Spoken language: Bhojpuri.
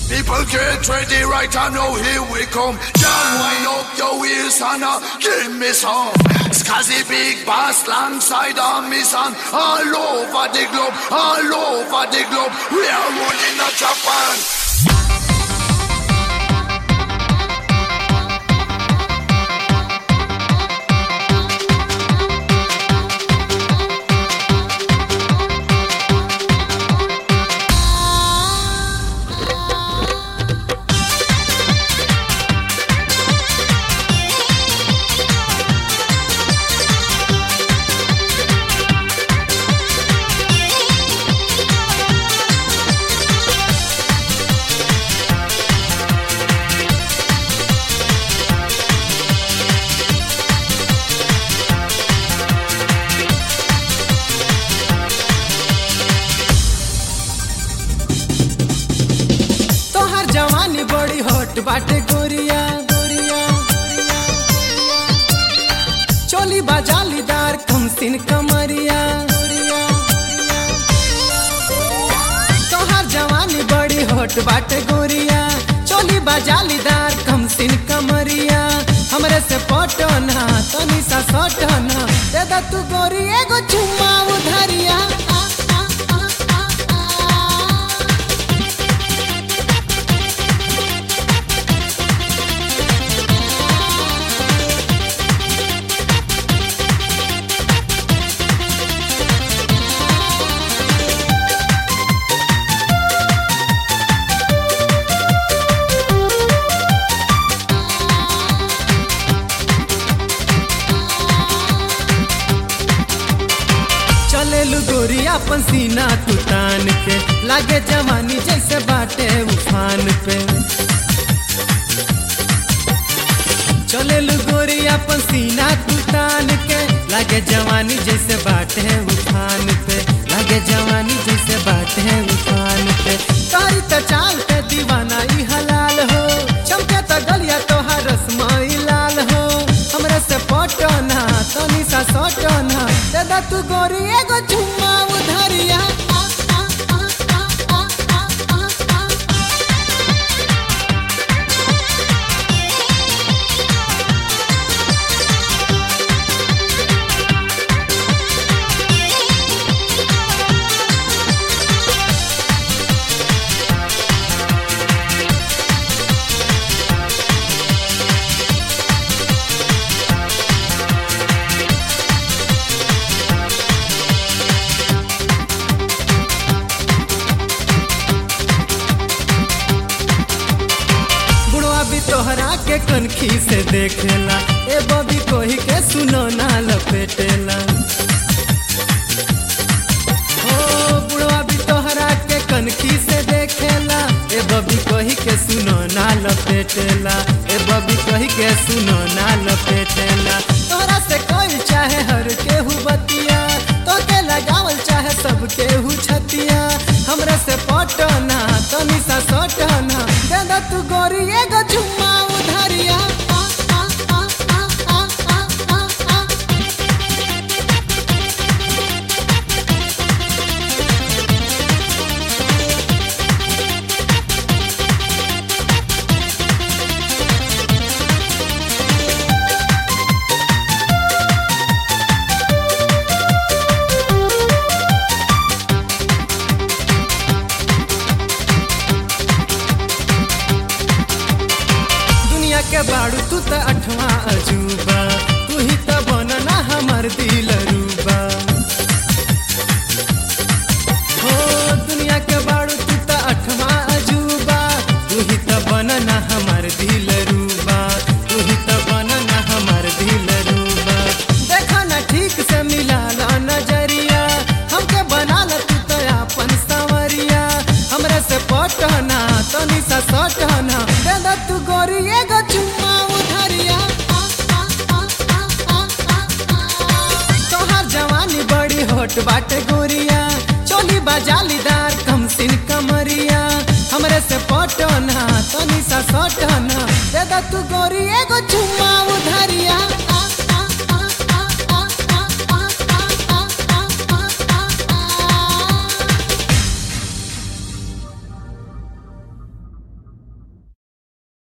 People get ready right now, here we come. John, wind up your ears and uh, give me some. Scuzzy big bass alongside on me son. All over the globe, all over the globe. We are running a Japan. तोहर जवानी बड़ी हॉट बाटे गोरिया गोरिया चोली बाजालीदार कमसिन कमरिया गोरिया तोहर जवानी बड़ी हॉट बाटे गोरिया चोली बाजालीदार कमसिन कमरिया हमरे से पटना तनी सा सटना दे दा तू गोरी एगो चुम्मा उधरिया आ, आ, आ, आ, आ। चलेलू गोरी अपन सीना तू तान के लागे जवानी जैसे बाटे उफान पे चलेलू गोरी अपन सीना तू तान के लागे जवानी जैसे बाटे उफान पे लागे जवानी जैसे बाटे उफान पे तारी त चाल पे दीवाना ई हलाल हो चमके त गलिया तोहार रसमाई लाल हो हमरे से पटना तनी सा सटना दे दा तू गोरी एगो चुम्मा उधरिया आ, आ, आ, आ, आ, आ, आ, आ। बुढ़वा भी तोहरा के कनखी से देखेला ए बबी कोही के सुनो ना लपेटेला हो बुढ़वा भी तोहरा के कनखी से देखेला ए बबी कोही के सुनो ना लपेटेला ए बबी कोही के सुनो ना लपेटेला तोहरा से कोई चाहे हर केहू बतिया तो के लगावल चाहे सब केहू छतिया हमरे से पटना तनी सा सटना दे दा तू गोरी एगो चुम्मा उधरिया आ, आ, आ, आ, आ, आ, आ, आ। दुनिया के बाड़ू तू त अठवा अजूबा तू ही त बनना हमर दिल रूबा हो दुनिया के बाड़ू तू त अठवा अजूबा तू ही त बनना हमर दिल रूबा तू ही त बनना हमर दिल रूबा देखा ना ठीक से मिला ला नजरिया हमके बना ला तू त अपन संवरिया हमरे से पटना तनी सा सटना दे दा तू गोरी एगो चुम्मा उधरिया आ, आ, आ, आ, आ, आ, आ। तोहार जवानी बड़ी होट बाटे गोरिया चोली बाजालीदार कमसिन कमरिया हमरे से पटना तनी सा सटना दे दा तू गोरी एगो चुम्मा उधरिया